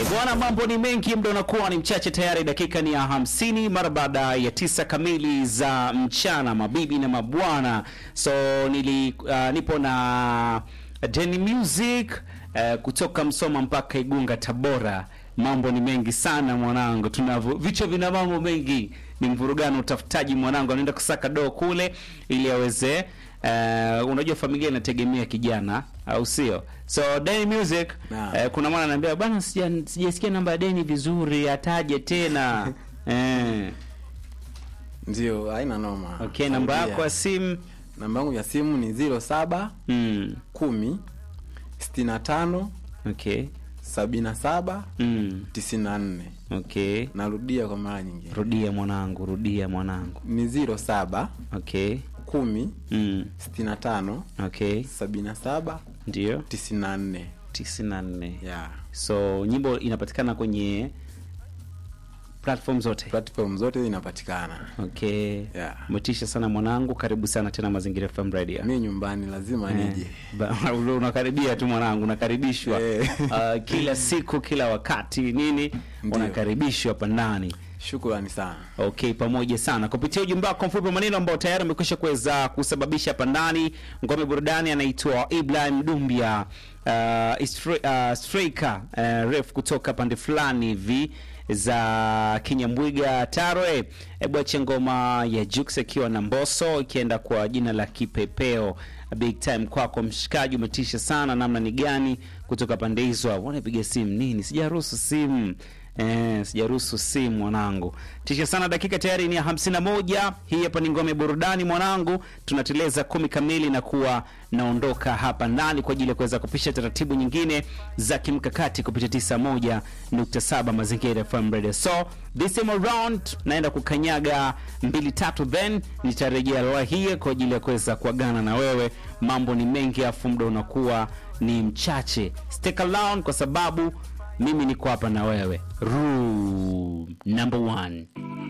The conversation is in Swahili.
Bwana, mambo ni mengi, muda unakuwa ni mchache tayari, dakika ni ya hamsini mara baada ya tisa kamili za mchana, mabibi na mabwana. So nili uh, nipo na Deni Music uh, kutoka Msoma mpaka Igunga, Tabora. Mambo ni mengi sana mwanangu, tunavyo vichwa vina mambo mengi, ni mvurugano, utafutaji. Mwanangu anaenda kusaka doo kule ili aweze Uh, unajua familia inategemea kijana au sio? So Deni Music Naam. uh, kuna mwana ananiambia bwana, sija- sijasikia namba ya Deni vizuri, ataje tena eh. Ndio, haina noma. Okay, namba Rudia. yako ya simu Namba yangu ya simu ni 07 mm. 10 65 Okay. 77 Mm. 94. Okay. Narudia kwa mara nyingine. Rudia mwanangu, rudia mwanangu. Ni 07 Okay. 10 Mm. 65 Okay. 77 Ndio. 94. 94. Yeah. So nyimbo inapatikana kwenye platform zote. Platform zote zinapatikana. Okay. Yeah. Motisha sana mwanangu, karibu sana tena Mazingira FM Radio. Mi nyumbani lazima nije. Ba- unakaribia tu mwanangu, unakaribishwa Eh. uh, kila siku kila wakati nini, Ndio. unakaribishwa hapa ndani. Shukrani sana. Okay, pamoja sana kupitia ujumbe wako mfupi wa maneno ambao tayari umekwisha kuweza kusababisha hapa ndani ngome burudani. Anaitwa Ibrahim Dumbia uh, istra- uh, striker uh, ref kutoka pande fulani hivi za Kinyambwiga Tarwe. Hebu ache ngoma ya Jux akiwa na Mboso ikienda kwa jina la Kipepeo. Big time kwako mshikaji, umetisha sana. Namna ni gani kutoka pande hizo? Wanapiga simu nini? Sijaruhusu simu Eh, sijaruhusu simu mwanangu. Tisha sana, dakika tayari ni ya hamsini na moja. Hii hapa ni ngome burudani mwanangu, tunateleza kumi kamili na kuwa naondoka hapa ndani kwa ajili ya kuweza kupisha taratibu nyingine za kimkakati kupitia tisa moja nukta saba Mazingira FM Radio. So this time around naenda kukanyaga mbili tatu, then nitarejea leo hii kwa ajili ya kuweza kuagana na wewe. Mambo ni mengi, afu muda unakuwa ni mchache. Stick around kwa sababu mimi niko hapa na wewe. Room number one.